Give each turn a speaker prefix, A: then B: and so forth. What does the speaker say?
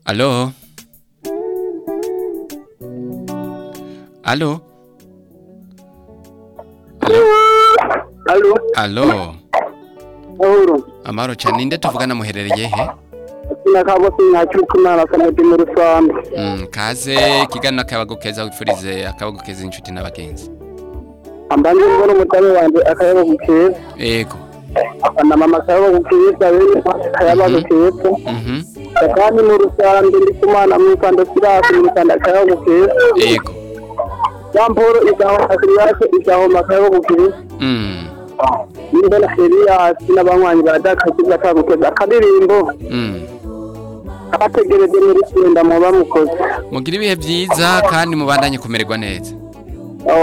A: Alo? Alo?
B: Alo,
A: Alo?
B: Mahoro.
A: Amahoro cyane ninde tuvugana muherereye he?
B: Sina kabo sina cyukumana kamedi mu rusambu.
A: Mm, kaze kiganiro akayabago keza wifurize akayabago keza inshuti n'abagenzi.
B: Ambanje mbona umutare wanje akayabo gukeza.
A: Ego.
B: Afana mama akayabo gukeza bene akayabo gukeza.
A: Mhm.
B: Kandi mu rusambu ndi kumana mu kanda sirasi mu kanda akayabo gukeza.
A: Ego.
B: Yamporo igaho akiriyake igaho akayabo gukeza.
A: Mm.
B: Nimbona Elias n'abanywanyi badakakiza akagukeza akadirimbo.
A: Mm.
B: Abategereje muri senda mu bamukoze.
A: Mugira ibihe byiza kandi mubandanye kumererwa neza.